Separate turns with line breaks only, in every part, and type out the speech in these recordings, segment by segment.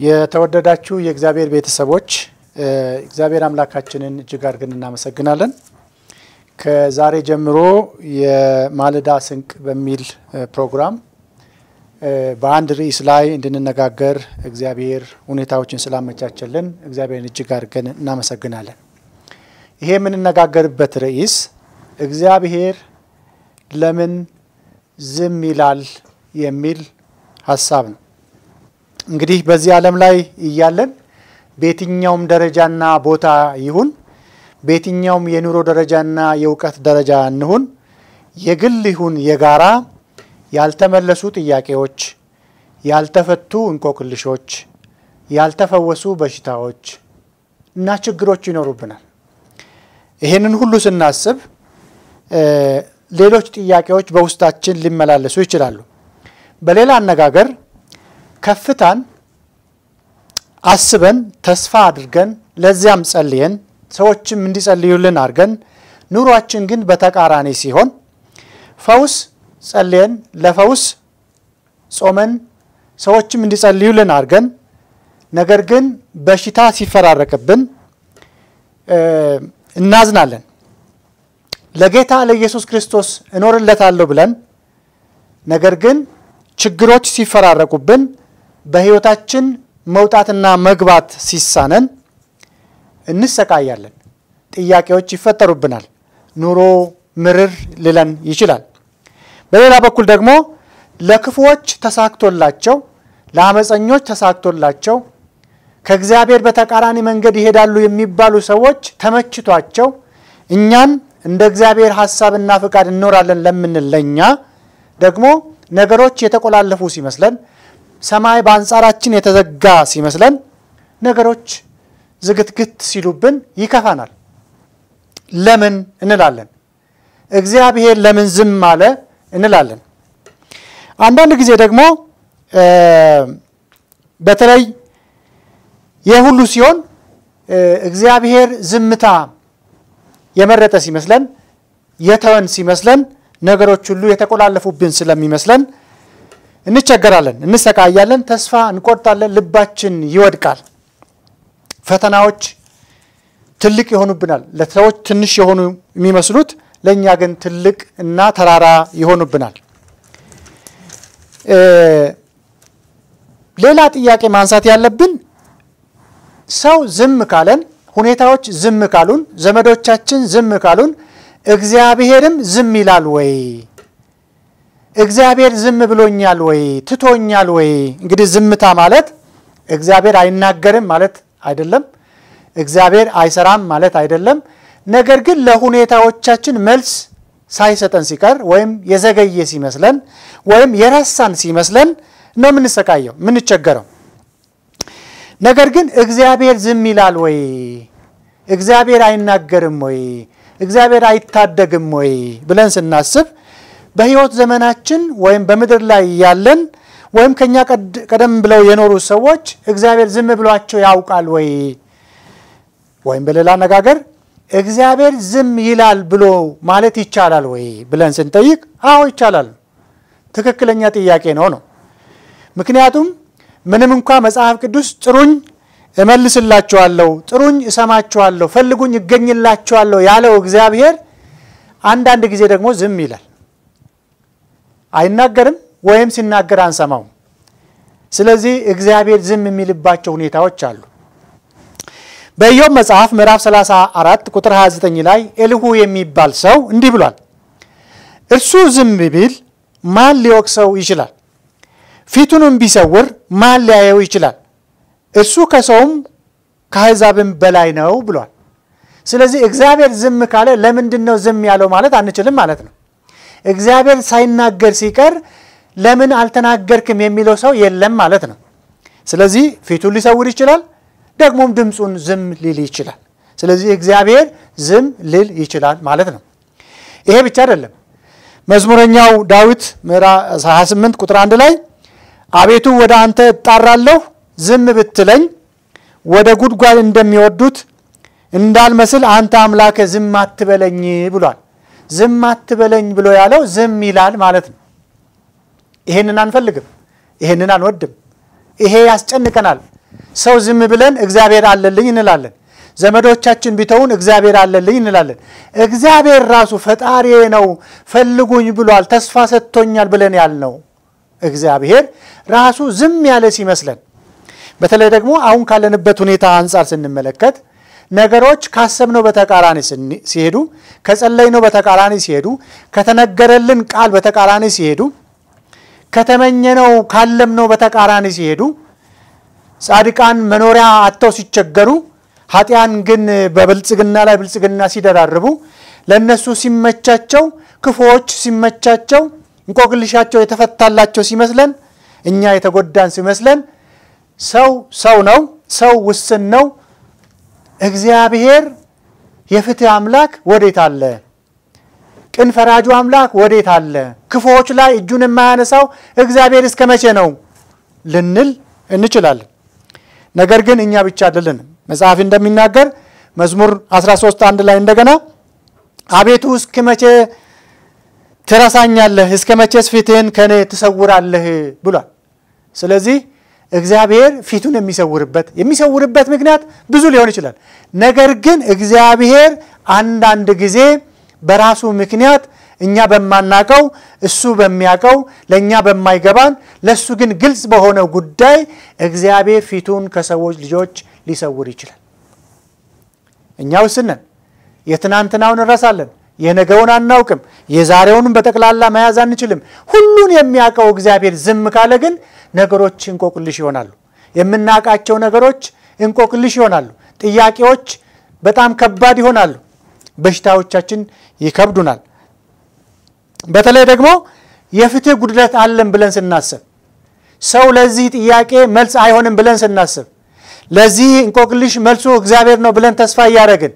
የተወደዳችሁ የእግዚአብሔር ቤተሰቦች እግዚአብሔር አምላካችንን እጅግ አድርገን እናመሰግናለን። ከዛሬ ጀምሮ የማለዳ ስንቅ በሚል ፕሮግራም በአንድ ርዕስ ላይ እንድንነጋገር እግዚአብሔር ሁኔታዎችን ስላመቻቸልን እግዚአብሔርን እጅግ አድርገን እናመሰግናለን። ይሄ የምንነጋገርበት ርዕስ እግዚአብሔር ለምን ዝም ይላል የሚል ሀሳብ ነው። እንግዲህ በዚህ ዓለም ላይ እያለን በየትኛውም ደረጃና ቦታ ይሁን በየትኛውም የኑሮ ደረጃና የእውቀት ደረጃ እንሁን የግል ይሁን የጋራ ያልተመለሱ ጥያቄዎች፣ ያልተፈቱ እንቆቅልሾች፣ ያልተፈወሱ በሽታዎች እና ችግሮች ይኖሩብናል። ይህንን ሁሉ ስናስብ ሌሎች ጥያቄዎች በውስጣችን ሊመላለሱ ይችላሉ። በሌላ አነጋገር ከፍታን አስበን ተስፋ አድርገን ለዚያም ጸልየን ሰዎችም እንዲጸልዩልን አድርገን ኑሯችን ግን በተቃራኒ ሲሆን ፈውስ ጸልየን ለፈውስ ጾመን ሰዎችም እንዲጸልዩልን አድርገን ነገር ግን በሽታ ሲፈራረቅብን እናዝናለን። ለጌታ ለኢየሱስ ክርስቶስ እኖርለታለሁ ብለን ነገር ግን ችግሮች ሲፈራረቁብን በሕይወታችን መውጣትና መግባት ሲሳነን እንሰቃያለን። ጥያቄዎች ይፈጠሩብናል። ኑሮ ምርር ሊለን ይችላል። በሌላ በኩል ደግሞ ለክፉዎች ተሳክቶላቸው፣ ለአመፀኞች ተሳክቶላቸው ከእግዚአብሔር በተቃራኒ መንገድ ይሄዳሉ የሚባሉ ሰዎች ተመችቷቸው እኛን እንደ እግዚአብሔር ሐሳብና ፍቃድ እንኖራለን ለምንል ለእኛ ደግሞ ነገሮች የተቆላለፉ ሲመስለን ሰማይ በአንጻራችን የተዘጋ ሲመስለን ነገሮች ዝግትግት ሲሉብን ይከፋናል። ለምን እንላለን። እግዚአብሔር ለምን ዝም አለ እንላለን። አንዳንድ ጊዜ ደግሞ በተለይ ይህ ሁሉ ሲሆን እግዚአብሔር ዝምታ የመረጠ ሲመስለን የተወን ሲመስለን ነገሮች ሁሉ የተቆላለፉብን ስለሚመስለን እንቸገራለን፣ እንሰቃያለን፣ ተስፋ እንቆርጣለን፣ ልባችን ይወድቃል። ፈተናዎች ትልቅ ይሆኑብናል። ለሰዎች ትንሽ የሆኑ የሚመስሉት ለእኛ ግን ትልቅ እና ተራራ ይሆኑብናል። ሌላ ጥያቄ ማንሳት ያለብን ሰው ዝም ካለን፣ ሁኔታዎች ዝም ካሉን፣ ዘመዶቻችን ዝም ካሉን እግዚአብሔርም ዝም ይላል ወይ? እግዚአብሔር ዝም ብሎኛል ወይ? ትቶኛል ወይ? እንግዲህ ዝምታ ማለት እግዚአብሔር አይናገርም ማለት አይደለም። እግዚአብሔር አይሰራም ማለት አይደለም። ነገር ግን ለሁኔታዎቻችን መልስ ሳይሰጠን ሲቀር ወይም የዘገየ ሲመስለን ወይም የረሳን ሲመስለን ነው የምንሰቃየው፣ የምንቸገረው። ነገር ግን እግዚአብሔር ዝም ይላል ወይ? እግዚአብሔር አይናገርም ወይ? እግዚአብሔር አይታደግም ወይ ብለን ስናስብ በሕይወት ዘመናችን ወይም በምድር ላይ ያለን ወይም ከኛ ቀደም ብለው የኖሩ ሰዎች እግዚአብሔር ዝም ብሏቸው ያውቃል ወይ? ወይም በሌላ አነጋገር እግዚአብሔር ዝም ይላል ብሎ ማለት ይቻላል ወይ ብለን ስንጠይቅ አዎ ይቻላል። ትክክለኛ ጥያቄ ነው ነው። ምክንያቱም ምንም እንኳ መጽሐፍ ቅዱስ ጥሩኝ እመልስላችኋለሁ፣ ጥሩኝ እሰማችኋለሁ፣ ፈልጉኝ እገኝላችኋለሁ ያለው እግዚአብሔር አንዳንድ ጊዜ ደግሞ ዝም ይላል። አይናገርም ወይም ሲናገር አንሰማውም። ስለዚህ እግዚአብሔር ዝም የሚልባቸው ሁኔታዎች አሉ። በኢዮብ መጽሐፍ ምዕራፍ 34 ቁጥር 29 ላይ ኤልሁ የሚባል ሰው እንዲህ ብሏል፣ እርሱ ዝም ቢል ማን ሊወቅሰው ይችላል? ፊቱንም ቢሰውር ማን ሊያየው ይችላል? እርሱ ከሰውም ከአሕዛብም በላይ ነው ብሏል። ስለዚህ እግዚአብሔር ዝም ካለ ለምንድን ነው ዝም ያለው ማለት አንችልም ማለት ነው። እግዚአብሔር ሳይናገር ሲቀር ለምን አልተናገርክም የሚለው ሰው የለም ማለት ነው። ስለዚህ ፊቱን ሊሰውር ይችላል፣ ደግሞም ድምፁን ዝም ሊል ይችላል። ስለዚህ እግዚአብሔር ዝም ሊል ይችላል ማለት ነው። ይሄ ብቻ አይደለም። መዝሙረኛው ዳዊት ምዕራፍ 28 ቁጥር አንድ ላይ አቤቱ ወደ አንተ እጣራለሁ ዝም ብትለኝ ወደ ጉድጓድ እንደሚወርዱት እንዳልመስል አንተ አምላከ ዝም አትበለኝ ብሏል። ዝም አትበለኝ ብሎ ያለው ዝም ይላል ማለት ነው። ይሄንን አንፈልግም፣ ይሄንን አንወድም፣ ይሄ ያስጨንቀናል፣ ሰው ዝም ብለን እግዚአብሔር አለልኝ እንላለን። ዘመዶቻችን ቢተውን እግዚአብሔር አለልኝ እንላለን። እግዚአብሔር ራሱ ፈጣሪ ነው ፈልጉኝ ብሏል ተስፋ ሰጥቶኛል ብለን ያልነው እግዚአብሔር ራሱ ዝም ያለ ሲመስለን፣ በተለይ ደግሞ አሁን ካለንበት ሁኔታ አንጻር ስንመለከት ነገሮች ካሰብነው በተቃራኒ ሲሄዱ፣ ከጸለይነው በተቃራኒ ሲሄዱ፣ ከተነገረልን ቃል በተቃራኒ ሲሄዱ፣ ከተመኘነው ካለምነው በተቃራኒ ሲሄዱ፣ ጻድቃን መኖሪያ አጥተው ሲቸገሩ ኃጢያን ግን በብልጽግና ላይ ብልጽግና ሲደራርቡ ለእነሱ ሲመቻቸው፣ ክፉዎች ሲመቻቸው፣ እንቆቅልሻቸው የተፈታላቸው ሲመስለን፣ እኛ የተጎዳን ሲመስለን፣ ሰው ሰው ነው፣ ሰው ውስን ነው። እግዚአብሔር የፍትህ አምላክ ወዴት አለ? ቅን ፈራጁ አምላክ ወዴት አለ? ክፉዎች ላይ እጁን የማያነሳው እግዚአብሔር እስከ መቼ ነው ልንል እንችላለን። ነገር ግን እኛ ብቻ አይደለንም። መጽሐፍ እንደሚናገር መዝሙር 13 አንድ ላይ እንደገና አቤቱ እስከ መቼ ትረሳኛለህ? እስከ መቼስ ፊትህን ከእኔ ትሰውራለህ ብሏል። ስለዚህ እግዚአብሔር ፊቱን የሚሰውርበት የሚሰውርበት ምክንያት ብዙ ሊሆን ይችላል። ነገር ግን እግዚአብሔር አንዳንድ ጊዜ በራሱ ምክንያት እኛ በማናቀው እሱ በሚያቀው ለእኛ በማይገባን ለእሱ ግን ግልጽ በሆነው ጉዳይ እግዚአብሔር ፊቱን ከሰዎች ልጆች ሊሰውር ይችላል። እኛ ውስነን የትናንትናውን እንረሳለን፣ የነገውን አናውቅም፣ የዛሬውንም በጠቅላላ መያዝ አንችልም። ሁሉን የሚያውቀው እግዚአብሔር ዝም ካለ ግን ነገሮች እንቆቅልሽ ይሆናሉ። የምናውቃቸው ነገሮች እንቆቅልሽ ይሆናሉ። ጥያቄዎች በጣም ከባድ ይሆናሉ። በሽታዎቻችን ይከብዱናል። በተለይ ደግሞ የፍትህ ጉድለት አለን ብለን ስናስብ፣ ሰው ለዚህ ጥያቄ መልስ አይሆንም ብለን ስናስብ፣ ለዚህ እንቆቅልሽ መልሱ እግዚአብሔር ነው ብለን ተስፋ እያደረግን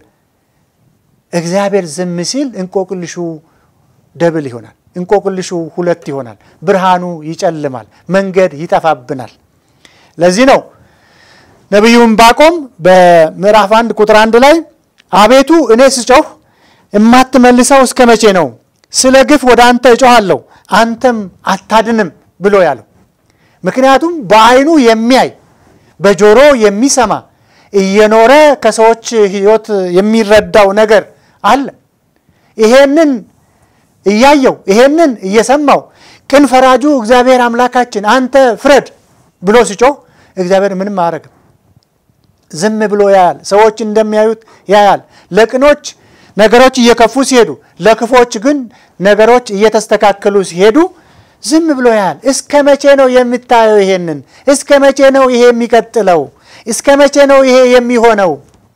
እግዚአብሔር ዝም ሲል እንቆቅልሹ ደብል ይሆናል። እንቆቅልሹ ሁለት ይሆናል። ብርሃኑ ይጨልማል። መንገድ ይጠፋብናል። ለዚህ ነው ነቢዩ ዕንባቆም በምዕራፍ አንድ ቁጥር አንድ ላይ አቤቱ እኔ ስጮህ የማትመልሰው እስከ መቼ ነው? ስለ ግፍ ወደ አንተ እጮኋለሁ አንተም አታድንም ብሎ ያለው። ምክንያቱም በዓይኑ የሚያይ በጆሮ የሚሰማ እየኖረ ከሰዎች ሕይወት የሚረዳው ነገር አለ። ይሄንን እያየው ይሄንን እየሰማው ቅን ፈራጁ እግዚአብሔር አምላካችን አንተ ፍረድ ብሎ ሲጮህ እግዚአብሔር ምንም አያደርግም። ዝም ብሎ ያያል። ሰዎች እንደሚያዩት ያያል። ለቅኖች ነገሮች እየከፉ ሲሄዱ፣ ለክፎች ግን ነገሮች እየተስተካከሉ ሲሄዱ ዝም ብሎ ያያል። እስከ መቼ ነው የምታየው? ይሄንን እስከ መቼ ነው ይሄ የሚቀጥለው? እስከ መቼ ነው ይሄ የሚሆነው?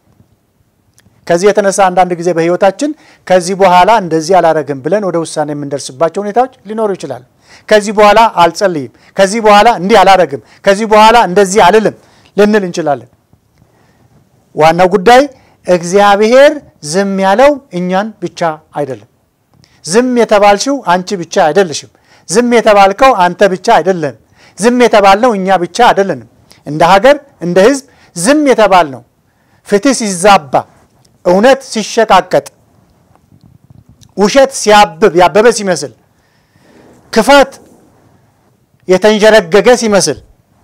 ከዚህ የተነሳ አንዳንድ ጊዜ በሕይወታችን ከዚህ በኋላ እንደዚህ አላረግም ብለን ወደ ውሳኔ የምንደርስባቸው ሁኔታዎች ሊኖሩ ይችላሉ። ከዚህ በኋላ አልጸልይም፣ ከዚህ በኋላ እንዲህ አላረግም፣ ከዚህ በኋላ እንደዚህ አልልም ልንል እንችላለን። ዋናው ጉዳይ እግዚአብሔር ዝም ያለው እኛን ብቻ አይደለም። ዝም የተባልሽው አንቺ ብቻ አይደለሽም። ዝም የተባልከው አንተ ብቻ አይደለም። ዝም የተባልነው እኛ ብቻ አይደለንም። እንደ ሀገር፣ እንደ ሕዝብ ዝም የተባል ነው። ፍትህ ሲዛባ፣ እውነት ሲሸቃቀጥ፣ ውሸት ሲያብብ ያበበ ሲመስል፣ ክፋት የተንዠረገገ ሲመስል፣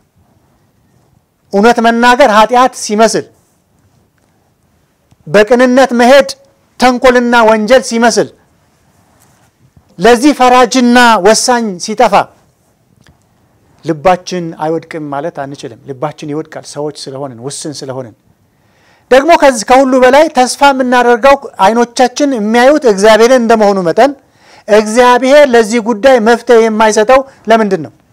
እውነት መናገር ኃጢአት ሲመስል በቅንነት መሄድ ተንኮልና ወንጀል ሲመስል ለዚህ ፈራጅና ወሳኝ ሲጠፋ ልባችን አይወድቅም ማለት አንችልም። ልባችን ይወድቃል፣ ሰዎች ስለሆንን ውስን ስለሆንን። ደግሞ ከሁሉ በላይ ተስፋ የምናደርገው አይኖቻችን የሚያዩት እግዚአብሔርን እንደመሆኑ መጠን እግዚአብሔር ለዚህ ጉዳይ መፍትሄ የማይሰጠው ለምንድን ነው?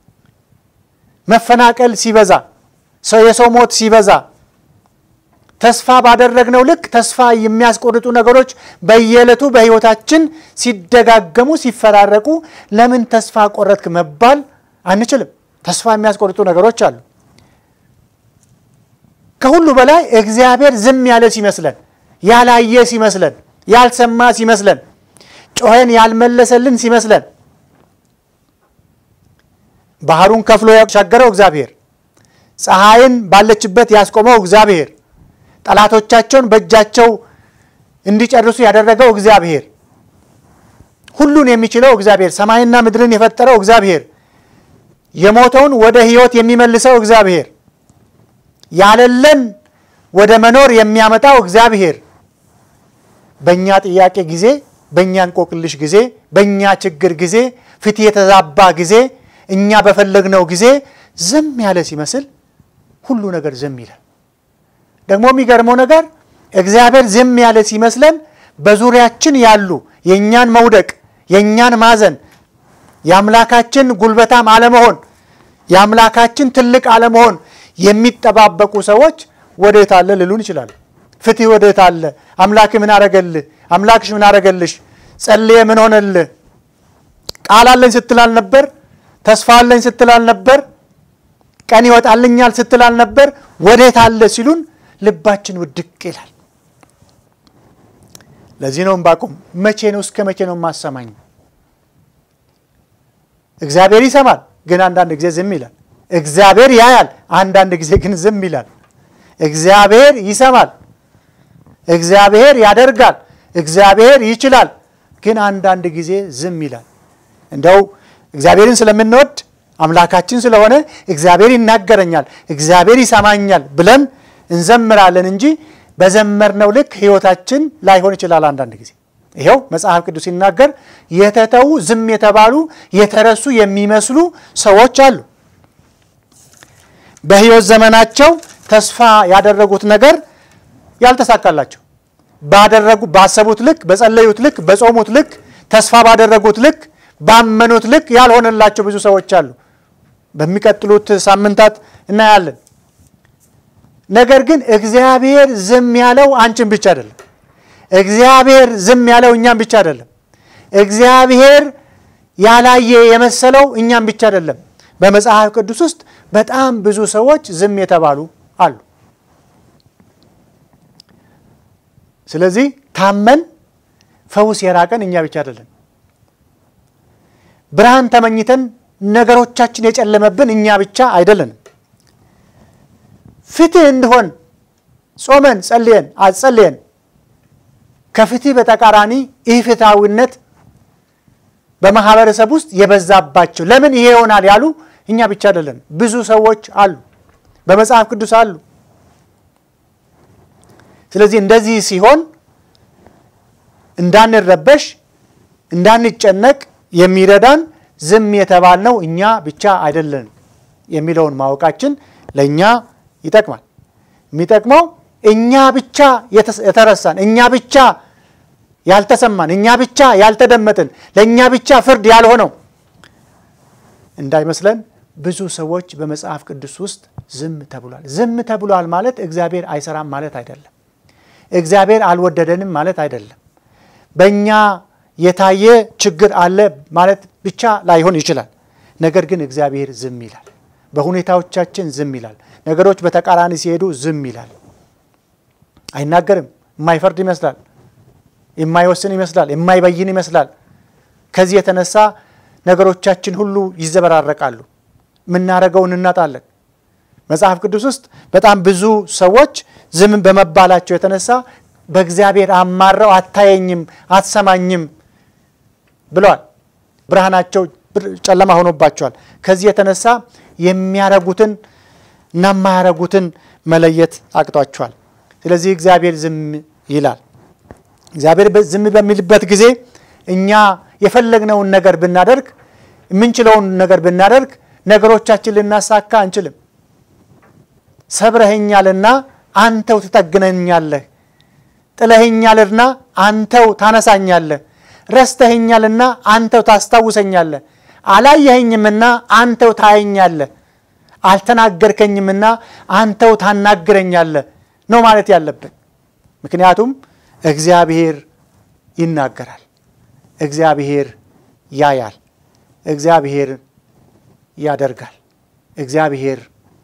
መፈናቀል ሲበዛ፣ ሰው የሰው ሞት ሲበዛ ተስፋ ባደረግነው ልክ ተስፋ የሚያስቆርጡ ነገሮች በየዕለቱ በሕይወታችን ሲደጋገሙ ሲፈራረቁ ለምን ተስፋ ቆረጥክ መባል አንችልም። ተስፋ የሚያስቆርጡ ነገሮች አሉ። ከሁሉ በላይ እግዚአብሔር ዝም ያለ ሲመስለን፣ ያላየ ሲመስለን፣ ያልሰማ ሲመስለን፣ ጮኸን ያልመለሰልን ሲመስለን፣ ባህሩን ከፍሎ ያሻገረው እግዚአብሔር፣ ፀሐይን ባለችበት ያስቆመው እግዚአብሔር ጠላቶቻቸውን በእጃቸው እንዲጨርሱ ያደረገው እግዚአብሔር፣ ሁሉን የሚችለው እግዚአብሔር፣ ሰማይና ምድርን የፈጠረው እግዚአብሔር፣ የሞተውን ወደ ሕይወት የሚመልሰው እግዚአብሔር፣ ያለለን ወደ መኖር የሚያመጣው እግዚአብሔር በእኛ ጥያቄ ጊዜ፣ በእኛ እንቆቅልሽ ጊዜ፣ በእኛ ችግር ጊዜ፣ ፊት የተዛባ ጊዜ፣ እኛ በፈለግነው ጊዜ ዝም ያለ ሲመስል ሁሉ ነገር ዝም ይላል። ደግሞ የሚገርመው ነገር እግዚአብሔር ዝም ያለ ሲመስለን በዙሪያችን ያሉ የእኛን መውደቅ፣ የእኛን ማዘን፣ የአምላካችን ጉልበታም አለመሆን፣ የአምላካችን ትልቅ አለመሆን የሚጠባበቁ ሰዎች ወዴት አለ ልሉን ይችላሉ። ፍትህ ወዴት አለ? አምላክ ምን አረገልህ? አምላክሽ ምን አረገልሽ? ጸልየ ምን ሆነልህ? ቃል አለኝ ስትል አልነበር? ተስፋ አለኝ ስትል አልነበር? ቀን ይወጣልኛል ስትል አልነበር? ወዴት አለ ሲሉን ልባችን ውድቅ ይላል። ለዚህ ነው ዕንባቆም መቼ ነው እስከ መቼ ነው የማሰማኝ? እግዚአብሔር ይሰማል፣ ግን አንዳንድ ጊዜ ዝም ይላል። እግዚአብሔር ያያል፣ አንዳንድ ጊዜ ግን ዝም ይላል። እግዚአብሔር ይሰማል፣ እግዚአብሔር ያደርጋል፣ እግዚአብሔር ይችላል፣ ግን አንዳንድ ጊዜ ዝም ይላል። እንደው እግዚአብሔርን ስለምንወድ አምላካችን ስለሆነ እግዚአብሔር ይናገረኛል፣ እግዚአብሔር ይሰማኛል ብለን እንዘምራለን እንጂ በዘመርነው ልክ ሕይወታችን ላይሆን ይችላል። አንዳንድ ጊዜ ይኸው መጽሐፍ ቅዱስ ሲናገር የተተዉ ዝም የተባሉ የተረሱ የሚመስሉ ሰዎች አሉ። በሕይወት ዘመናቸው ተስፋ ያደረጉት ነገር ያልተሳካላቸው ባደረጉ ባሰቡት ልክ በጸለዩት ልክ በጾሙት ልክ ተስፋ ባደረጉት ልክ ባመኑት ልክ ያልሆነላቸው ብዙ ሰዎች አሉ። በሚቀጥሉት ሳምንታት እናያለን። ነገር ግን እግዚአብሔር ዝም ያለው አንቺን ብቻ አይደለም። እግዚአብሔር ዝም ያለው እኛም ብቻ አይደለም። እግዚአብሔር ያላየ የመሰለው እኛም ብቻ አይደለም። በመጽሐፍ ቅዱስ ውስጥ በጣም ብዙ ሰዎች ዝም የተባሉ አሉ። ስለዚህ ታመን ፈውስ የራቀን እኛ ብቻ አይደለም። ብርሃን ተመኝተን ነገሮቻችን የጨለመብን እኛ ብቻ አይደለንም። ፍትህ እንዲሆን ጾመን ጸልየን አጸልየን ከፍትህ በተቃራኒ ኢፍትሐዊነት በማህበረሰብ ውስጥ የበዛባቸው ለምን ይሄ ይሆናል ያሉ እኛ ብቻ አይደለን፣ ብዙ ሰዎች አሉ፣ በመጽሐፍ ቅዱስ አሉ። ስለዚህ እንደዚህ ሲሆን እንዳንረበሽ እንዳንጨነቅ የሚረዳን ዝም የተባልነው እኛ ብቻ አይደለንም የሚለውን ማወቃችን ለእኛ ይጠቅማል። የሚጠቅመው እኛ ብቻ የተረሳን፣ እኛ ብቻ ያልተሰማን፣ እኛ ብቻ ያልተደመጥን፣ ለእኛ ብቻ ፍርድ ያልሆነው እንዳይመስለን። ብዙ ሰዎች በመጽሐፍ ቅዱስ ውስጥ ዝም ተብሏል። ዝም ተብሏል ማለት እግዚአብሔር አይሰራም ማለት አይደለም። እግዚአብሔር አልወደደንም ማለት አይደለም። በእኛ የታየ ችግር አለ ማለት ብቻ ላይሆን ይችላል። ነገር ግን እግዚአብሔር ዝም ይላል። በሁኔታዎቻችን ዝም ይላል። ነገሮች በተቃራኒ ሲሄዱ ዝም ይላል። አይናገርም። የማይፈርድ ይመስላል፣ የማይወስን ይመስላል፣ የማይበይን ይመስላል። ከዚህ የተነሳ ነገሮቻችን ሁሉ ይዘበራረቃሉ። የምናደርገውን እናጣለን። መጽሐፍ ቅዱስ ውስጥ በጣም ብዙ ሰዎች ዝም በመባላቸው የተነሳ በእግዚአብሔር አማረው አታየኝም፣ አትሰማኝም ብለዋል። ብርሃናቸው ጨለማ ሆኖባቸዋል። ከዚህ የተነሳ የሚያረጉትን እና የማያረጉትን መለየት አቅቷቸዋል። ስለዚህ እግዚአብሔር ዝም ይላል። እግዚአብሔር ዝም በሚልበት ጊዜ እኛ የፈለግነውን ነገር ብናደርግ የምንችለውን ነገር ብናደርግ ነገሮቻችን ልናሳካ አንችልም። ሰብረኸኛልና አንተው ትጠግነኛለህ፣ ጥለኸኛልና አንተው ታነሳኛለህ፣ ረስተኸኛልና አንተው ታስታውሰኛለህ፣ አላየኸኝምና አንተው ታየኛለህ፣ አልተናገርከኝምና አንተው ታናግረኛለህ ነው ማለት ያለብን። ምክንያቱም እግዚአብሔር ይናገራል፣ እግዚአብሔር ያያል፣ እግዚአብሔር ያደርጋል። እግዚአብሔር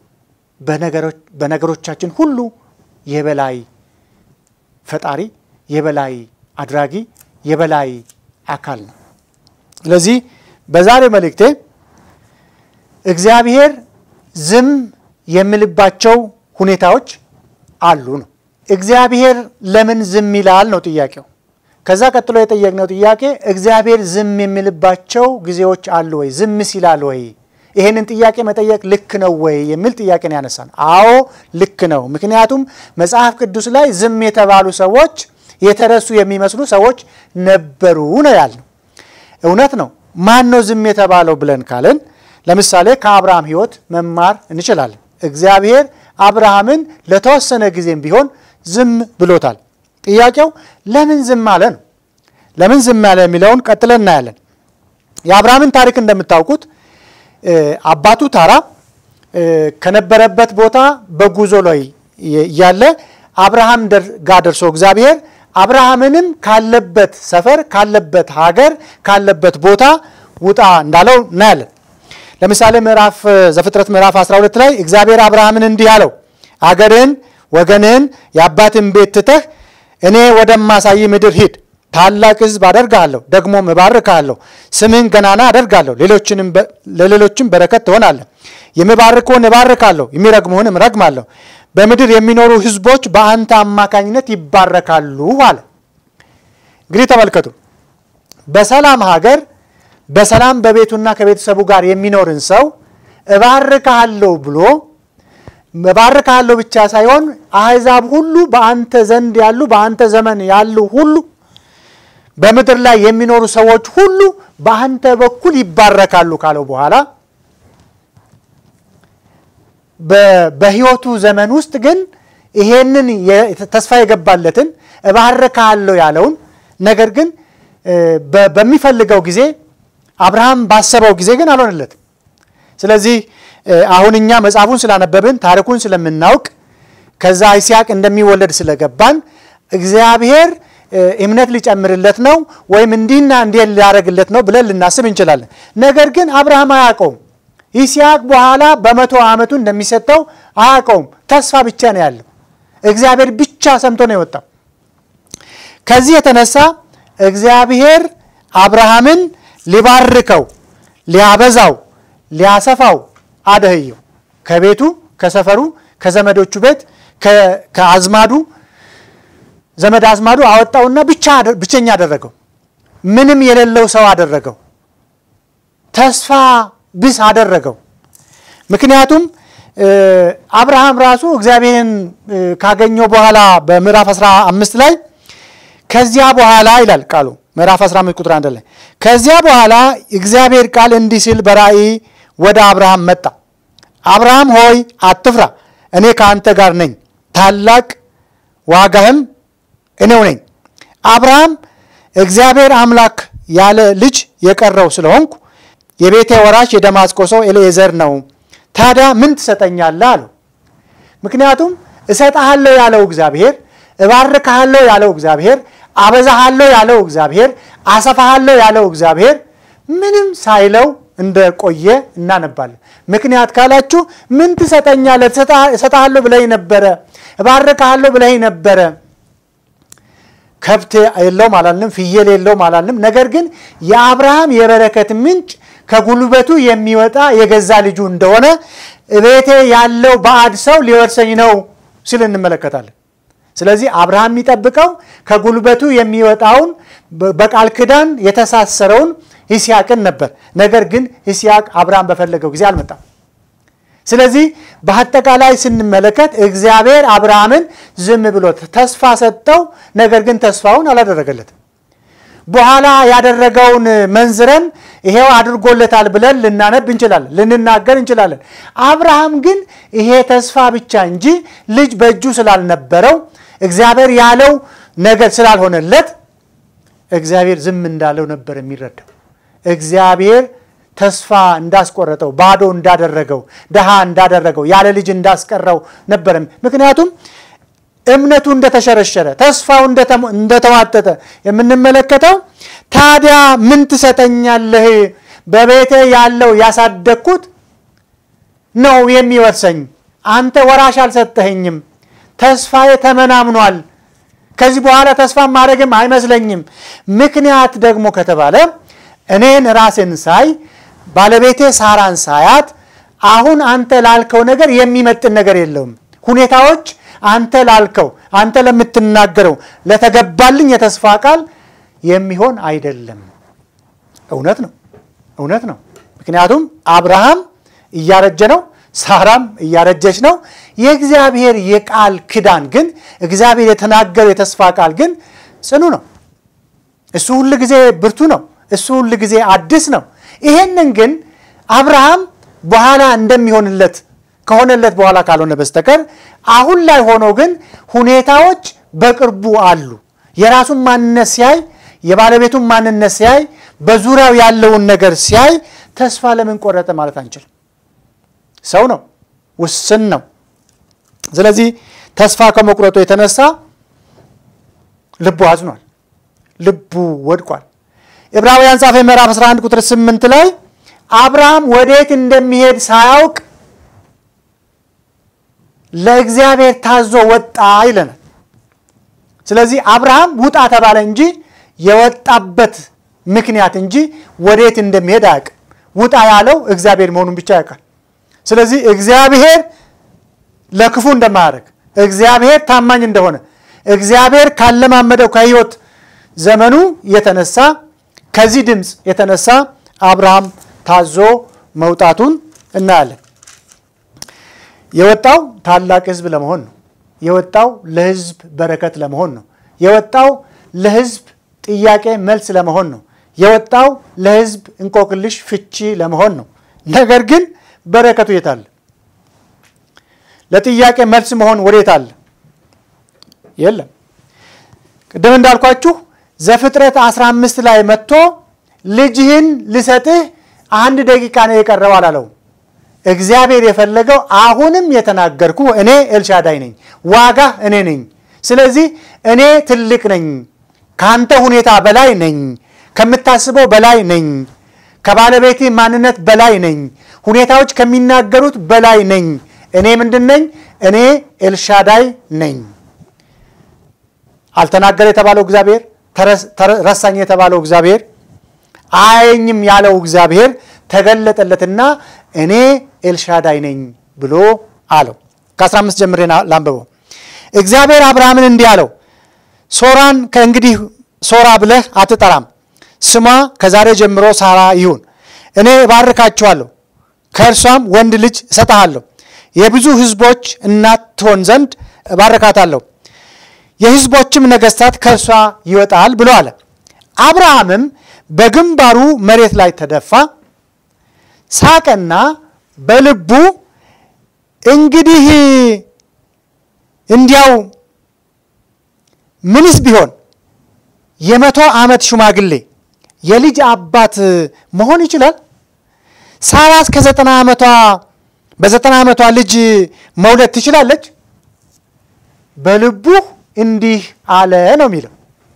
በነገሮቻችን ሁሉ የበላይ ፈጣሪ፣ የበላይ አድራጊ፣ የበላይ አካል ነው። ስለዚህ በዛሬው መልእክቴ እግዚአብሔር ዝም የሚልባቸው ሁኔታዎች አሉ ነው። እግዚአብሔር ለምን ዝም ይላል ነው ጥያቄው። ከዛ ቀጥሎ የጠየቅነው ጥያቄ እግዚአብሔር ዝም የሚልባቸው ጊዜዎች አሉ ወይ? ዝም ሲላል ወይ? ይህንን ጥያቄ መጠየቅ ልክ ነው ወይ የሚል ጥያቄ ነው ያነሳን። አዎ ልክ ነው። ምክንያቱም መጽሐፍ ቅዱስ ላይ ዝም የተባሉ ሰዎች የተረሱ የሚመስሉ ሰዎች ነበሩ ነው ያልነው። እውነት ነው። ማን ነው ዝም የተባለው ብለን ካልን ለምሳሌ ከአብርሃም ሕይወት መማር እንችላለን። እግዚአብሔር አብርሃምን ለተወሰነ ጊዜም ቢሆን ዝም ብሎታል። ጥያቄው ለምን ዝም አለ ነው። ለምን ዝም አለ የሚለውን ቀጥለን እናያለን። የአብርሃምን ታሪክ እንደምታውቁት አባቱ ታራ ከነበረበት ቦታ በጉዞ ላይ እያለ አብርሃም ጋር ደርሶ እግዚአብሔር አብርሃምንም ካለበት ሰፈር ካለበት ሀገር ካለበት ቦታ ውጣ እንዳለው እናያለን። ለምሳሌ ምዕራፍ ዘፍጥረት ምዕራፍ 12 ላይ እግዚአብሔር አብርሃምን እንዲህ አለው፣ አገርህን፣ ወገንህን፣ የአባትን ቤት ትተህ እኔ ወደማሳይ ምድር ሂድ ታላቅ ሕዝብ አደርግሃለሁ፣ ደግሞም እባርክሃለሁ፣ ስምህን ገናና አደርጋለሁ፣ ለሌሎችም በረከት ትሆናለህ። የሚባርክህን እባርካለሁ፣ የሚረግሙህን እረግማለሁ። በምድር የሚኖሩ ሕዝቦች በአንተ አማካኝነት ይባረካሉ አለ። እንግዲህ ተመልከቱ፣ በሰላም ሀገር በሰላም በቤቱና ከቤተሰቡ ጋር የሚኖርን ሰው እባርክሃለሁ ብሎ እባርክሃለሁ ብቻ ሳይሆን አሕዛብ ሁሉ በአንተ ዘንድ ያሉ በአንተ ዘመን ያሉ ሁሉ በምድር ላይ የሚኖሩ ሰዎች ሁሉ በአንተ በኩል ይባረካሉ ካለው በኋላ በሕይወቱ ዘመን ውስጥ ግን ይሄንን ተስፋ የገባለትን እባርካለሁ ያለውን ነገር ግን በሚፈልገው ጊዜ አብርሃም ባሰበው ጊዜ ግን አልሆነለትም። ስለዚህ አሁን እኛ መጽሐፉን ስላነበብን ታሪኩን ስለምናውቅ ከዛ ይስሐቅ እንደሚወለድ ስለገባን እግዚአብሔር እምነት ሊጨምርለት ነው ወይም እንዲህና እንዲህ ሊያደርግለት ነው ብለን ልናስብ እንችላለን። ነገር ግን አብርሃም አያውቀውም። ይስሐቅ በኋላ በመቶ ዓመቱ እንደሚሰጠው አያውቀውም። ተስፋ ብቻ ነው ያለው። እግዚአብሔር ብቻ ሰምቶ ነው የወጣው። ከዚህ የተነሳ እግዚአብሔር አብርሃምን ሊባርከው፣ ሊያበዛው፣ ሊያሰፋው አደህየው ከቤቱ ከሰፈሩ ከዘመዶቹ ቤት ከአዝማዱ ዘመድ አዝማዱ አወጣውና ብቻ ብቸኛ አደረገው። ምንም የሌለው ሰው አደረገው። ተስፋ ቢስ አደረገው። ምክንያቱም አብርሃም ራሱ እግዚአብሔርን ካገኘው በኋላ በምዕራፍ 15 ላይ ከዚያ በኋላ ይላል ቃሉ ምዕራፍ 15 ቁጥር 1 ላይ ከዚያ በኋላ እግዚአብሔር ቃል እንዲህ ሲል በራእይ ወደ አብርሃም መጣ። አብርሃም ሆይ አትፍራ፣ እኔ ከአንተ ጋር ነኝ፣ ታላቅ ዋጋህም እኔው ነኝ። አብርሃም እግዚአብሔር አምላክ ያለ ልጅ የቀረው ስለሆንኩ የቤቴ ወራሽ የደማስቆ ሰው ኤልኤዘር ነው። ታዲያ ምን ትሰጠኛለህ አለው። ምክንያቱም እሰጥሃለሁ ያለው እግዚአብሔር፣ እባርክሃለሁ ያለው እግዚአብሔር፣ አበዛሃለሁ ያለው እግዚአብሔር፣ አሰፋሃለሁ ያለው እግዚአብሔር ምንም ሳይለው እንደቆየ እናነባለን። ምክንያት ካላችሁ ምን ትሰጠኛለህ? እሰጥሃለሁ ብለኝ ነበረ፣ እባርክሃለሁ ብለኝ ነበረ ከብት የለውም አላልንም፣ ፍየል የለውም አላልንም። ነገር ግን የአብርሃም የበረከት ምንጭ ከጉልበቱ የሚወጣ የገዛ ልጁ እንደሆነ ቤቴ ያለው ባዕድ ሰው ሊወርሰኝ ነው ሲል እንመለከታለን። ስለዚህ አብርሃም የሚጠብቀው ከጉልበቱ የሚወጣውን በቃል ኪዳን የተሳሰረውን ይስሐቅን ነበር። ነገር ግን ይስሐቅ አብርሃም በፈለገው ጊዜ አልመጣም። ስለዚህ በአጠቃላይ ስንመለከት እግዚአብሔር አብርሃምን ዝም ብሎ ተስፋ ሰጠው። ነገር ግን ተስፋውን አላደረገለትም። በኋላ ያደረገውን መንዝረን ይሄው አድርጎለታል ብለን ልናነብ እንችላለን፣ ልንናገር እንችላለን። አብርሃም ግን ይሄ ተስፋ ብቻ እንጂ ልጅ በእጁ ስላልነበረው እግዚአብሔር ያለው ነገር ስላልሆነለት እግዚአብሔር ዝም እንዳለው ነበር የሚረዳው። እግዚአብሔር ተስፋ እንዳስቆረጠው ባዶ እንዳደረገው ድሃ እንዳደረገው ያለ ልጅ እንዳስቀረው ነበር። ምክንያቱም እምነቱ እንደተሸረሸረ ተስፋው እንደተዋጠጠ የምንመለከተው ታዲያ ምን ትሰጠኛለህ? በቤቴ ያለው ያሳደግኩት ነው የሚወርሰኝ። አንተ ወራሽ አልሰጠኸኝም። ተስፋዬ ተመናምኗል። ከዚህ በኋላ ተስፋ ማድረግም አይመስለኝም። ምክንያት ደግሞ ከተባለ እኔን ራሴን ሳይ ባለቤቴ ሳራን ሳያት አሁን አንተ ላልከው ነገር የሚመጥን ነገር የለውም። ሁኔታዎች አንተ ላልከው አንተ ለምትናገረው ለተገባልኝ የተስፋ ቃል የሚሆን አይደለም። እውነት ነው፣ እውነት ነው። ምክንያቱም አብርሃም እያረጀ ነው። ሳራም እያረጀች ነው። የእግዚአብሔር የቃል ኪዳን ግን እግዚአብሔር የተናገረው የተስፋ ቃል ግን ጽኑ ነው። እሱ ሁል ጊዜ ብርቱ ነው። እሱ ሁል ጊዜ አዲስ ነው። ይሄንን ግን አብርሃም በኋላ እንደሚሆንለት ከሆነለት በኋላ ካልሆነ በስተቀር አሁን ላይ ሆኖ ግን ሁኔታዎች በቅርቡ አሉ። የራሱን ማንነት ሲያይ፣ የባለቤቱን ማንነት ሲያይ፣ በዙሪያው ያለውን ነገር ሲያይ ተስፋ ለምን ቆረጠ ማለት አንችልም። ሰው ነው፣ ውስን ነው። ስለዚህ ተስፋ ከመቁረጡ የተነሳ ልቡ አዝኗል፣ ልቡ ወድቋል። ዕብራውያን ጻፈ ምዕራፍ 11 ቁጥር 8 ላይ አብርሃም ወዴት እንደሚሄድ ሳያውቅ ለእግዚአብሔር ታዞ ወጣ ይለናል። ስለዚህ አብርሃም ውጣ ተባለ እንጂ የወጣበት ምክንያት እንጂ ወዴት እንደሚሄድ አያውቅም። ውጣ ያለው እግዚአብሔር መሆኑን ብቻ ያውቃል። ስለዚህ እግዚአብሔር ለክፉ እንደማያደርግ እግዚአብሔር ታማኝ እንደሆነ እግዚአብሔር ካለማመደው ከሕይወት ዘመኑ የተነሳ ከዚህ ድምፅ የተነሳ አብርሃም ታዞ መውጣቱን እናያለን። የወጣው ታላቅ ሕዝብ ለመሆን ነው። የወጣው ለሕዝብ በረከት ለመሆን ነው። የወጣው ለሕዝብ ጥያቄ መልስ ለመሆን ነው። የወጣው ለሕዝብ እንቆቅልሽ ፍቺ ለመሆን ነው። ነገር ግን በረከቱ የት አለ? ለጥያቄ መልስ መሆን ወዴት አለ? የለም። ቅድም እንዳልኳችሁ ዘፍጥረት 15 ላይ መጥቶ ልጅህን ልሰጥህ አንድ ደቂቃ ነው የቀረው አላለውም። እግዚአብሔር የፈለገው አሁንም የተናገርኩ እኔ ኤልሻዳይ ነኝ፣ ዋጋ እኔ ነኝ። ስለዚህ እኔ ትልቅ ነኝ፣ ከአንተ ሁኔታ በላይ ነኝ፣ ከምታስበው በላይ ነኝ፣ ከባለቤቴ ማንነት በላይ ነኝ፣ ሁኔታዎች ከሚናገሩት በላይ ነኝ። እኔ ምንድን ነኝ? እኔ ኤልሻዳይ ነኝ። አልተናገረ የተባለው እግዚአብሔር፣ ረሳኝ የተባለው እግዚአብሔር፣ አያየኝም ያለው እግዚአብሔር ተገለጠለትና እኔ ኤልሻዳይ ነኝ ብሎ አለው። ከ15 ጀምሬ ላንብበው። እግዚአብሔር አብርሃምን እንዲህ አለው፣ ሶራን ከእንግዲህ ሶራ ብለህ አትጠራም፣ ስሟ ከዛሬ ጀምሮ ሳራ ይሁን። እኔ እባርካችኋለሁ፣ ከእርሷም ወንድ ልጅ እሰጥሃለሁ፣ የብዙ ሕዝቦች እናት ትሆን ዘንድ እባርካታለሁ፣ የሕዝቦችም ነገሥታት ከእርሷ ይወጣል ብሎ አለ። አብርሃምም በግንባሩ መሬት ላይ ተደፋ፣ ሳቀና በልቡ እንግዲህ እንዲያው ምንስ ቢሆን የመቶ ዓመት ሽማግሌ የልጅ አባት መሆን ይችላል? ሳራስ ከዘጠና ዓመቷ በዘጠና ዓመቷ ልጅ መውለድ ትችላለች? በልቡ እንዲህ አለ ነው የሚለው።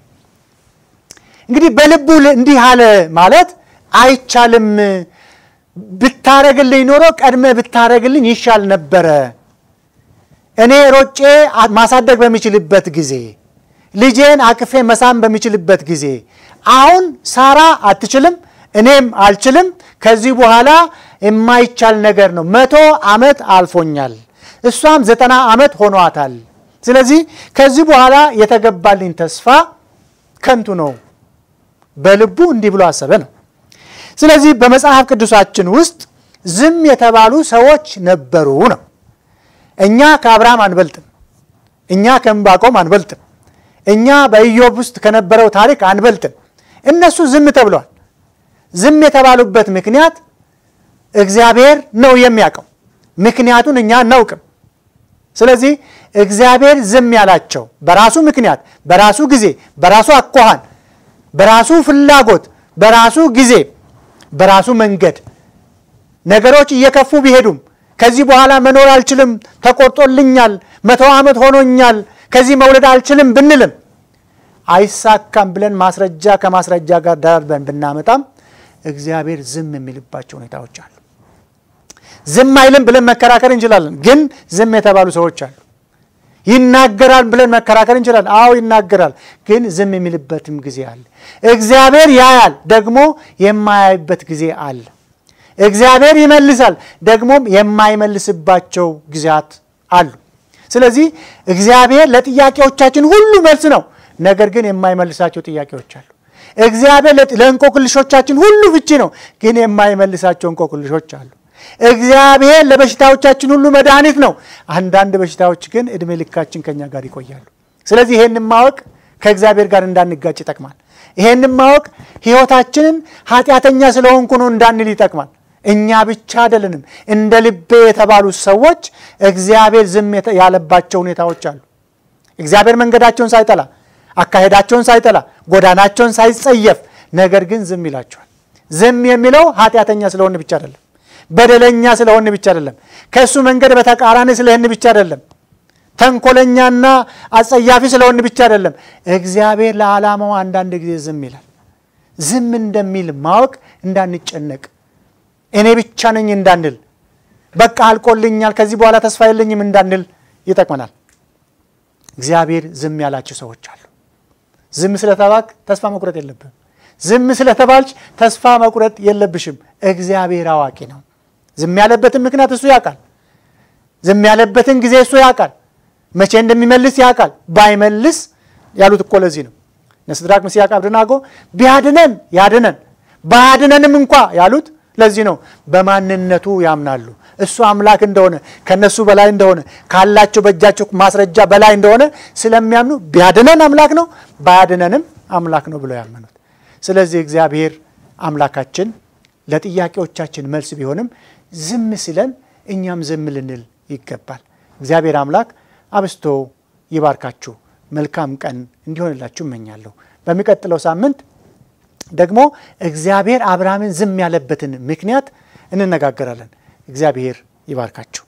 እንግዲህ በልቡ እንዲህ አለ ማለት አይቻልም፣ ብታረግልኝ ኖሮ ቀድመ ብታረግልኝ ይሻል ነበረ። እኔ ሮጬ ማሳደግ በሚችልበት ጊዜ ልጄን አቅፌ መሳም በሚችልበት ጊዜ አሁን ሳራ አትችልም፣ እኔም አልችልም። ከዚህ በኋላ የማይቻል ነገር ነው። መቶ ዓመት አልፎኛል፣ እሷም ዘጠና ዓመት ሆኗታል። ስለዚህ ከዚህ በኋላ የተገባልኝ ተስፋ ከንቱ ነው። በልቡ እንዲህ ብሎ አሰበ ነው። ስለዚህ በመጽሐፍ ቅዱሳችን ውስጥ ዝም የተባሉ ሰዎች ነበሩ ነው። እኛ ከአብርሃም አንበልጥም። እኛ ከዕንባቆም አንበልጥም። እኛ በኢዮብ ውስጥ ከነበረው ታሪክ አንበልጥም። እነሱ ዝም ተብለዋል። ዝም የተባሉበት ምክንያት እግዚአብሔር ነው የሚያውቀው። ምክንያቱን እኛ አናውቅም። ስለዚህ እግዚአብሔር ዝም ያላቸው በራሱ ምክንያት፣ በራሱ ጊዜ፣ በራሱ አኳኋን፣ በራሱ ፍላጎት፣ በራሱ ጊዜ፣ በራሱ መንገድ ነገሮች እየከፉ ቢሄዱም ከዚህ በኋላ መኖር አልችልም፣ ተቆርጦልኛል፣ መቶ ዓመት ሆኖኛል፣ ከዚህ መውለድ አልችልም ብንልም አይሳካም ብለን ማስረጃ ከማስረጃ ጋር ደራርበን ብናመጣም እግዚአብሔር ዝም የሚልባቸው ሁኔታዎች አሉ። ዝም አይልም ብለን መከራከር እንችላለን፣ ግን ዝም የተባሉ ሰዎች አሉ። ይናገራል ብለን መከራከር እንችላለን። አዎ ይናገራል፣ ግን ዝም የሚልበትም ጊዜ አለ። እግዚአብሔር ያያል፣ ደግሞ የማያይበት ጊዜ አለ። እግዚአብሔር ይመልሳል፣ ደግሞም የማይመልስባቸው ጊዜያት አሉ። ስለዚህ እግዚአብሔር ለጥያቄዎቻችን ሁሉ መልስ ነው፣ ነገር ግን የማይመልሳቸው ጥያቄዎች አሉ። እግዚአብሔር ለእንቆቅልሾቻችን ሁሉ ፍቺ ነው፣ ግን የማይመልሳቸው እንቆቅልሾች አሉ። እግዚአብሔር ለበሽታዎቻችን ሁሉ መድኃኒት ነው። አንዳንድ በሽታዎች ግን ዕድሜ ልካችን ከኛ ጋር ይቆያሉ። ስለዚህ ይሄንን ማወቅ ከእግዚአብሔር ጋር እንዳንጋጭ ይጠቅማል። ይሄንን ማወቅ ሕይወታችንን ኃጢአተኛ ስለሆንኩ ነው እንዳንል ይጠቅማል። እኛ ብቻ አይደለንም። እንደ ልቤ የተባሉት ሰዎች እግዚአብሔር ዝም ያለባቸው ሁኔታዎች አሉ። እግዚአብሔር መንገዳቸውን ሳይጠላ አካሄዳቸውን ሳይጠላ ጎዳናቸውን ሳይጸየፍ ነገር ግን ዝም ይላቸዋል። ዝም የሚለው ኃጢአተኛ ስለሆን ብቻ አይደለም፣ በደለኛ ስለሆን ብቻ አይደለም፣ ከእሱ መንገድ በተቃራኒ ስለህን ብቻ አይደለም፣ ተንኮለኛና አጸያፊ ስለሆን ብቻ አይደለም። እግዚአብሔር ለዓላማው አንዳንድ ጊዜ ዝም ይላል። ዝም እንደሚል ማወቅ እንዳንጨነቅ፣ እኔ ብቻ ነኝ እንዳንል፣ በቃ አልቆልኛል ከዚህ በኋላ ተስፋ የለኝም እንዳንል ይጠቅመናል። እግዚአብሔር ዝም ያላቸው ሰዎች አሉ። ዝም ስለተባልክ ተስፋ መቁረጥ የለብህም። ዝም ስለተባልች ተስፋ መቁረጥ የለብሽም። እግዚአብሔር አዋቂ ነው። ዝም ያለበትን ምክንያት እሱ ያውቃል። ዝም ያለበትን ጊዜ እሱ ያውቃል። መቼ እንደሚመልስ ያውቃል። ባይመልስ ያሉት እኮ ለዚህ ነው። እነ ሲድራቅ ሚሳቅ አብደናጎ ቢያድነን ያድነን ባያድነንም እንኳ ያሉት ለዚህ ነው። በማንነቱ ያምናሉ። እሱ አምላክ እንደሆነ ከነሱ በላይ እንደሆነ ካላቸው በእጃቸው ማስረጃ በላይ እንደሆነ ስለሚያምኑ ቢያድነን አምላክ ነው፣ ባያድነንም አምላክ ነው ብለው ያመኑት። ስለዚህ እግዚአብሔር አምላካችን ለጥያቄዎቻችን መልስ ቢሆንም ዝም ሲለን እኛም ዝም ልንል ይገባል። እግዚአብሔር አምላክ አብስቶ ይባርካችሁ። መልካም ቀን እንዲሆንላችሁ እመኛለሁ። በሚቀጥለው ሳምንት ደግሞ እግዚአብሔር አብርሃምን ዝም ያለበትን ምክንያት እንነጋገራለን። እግዚአብሔር ይባርካችሁ።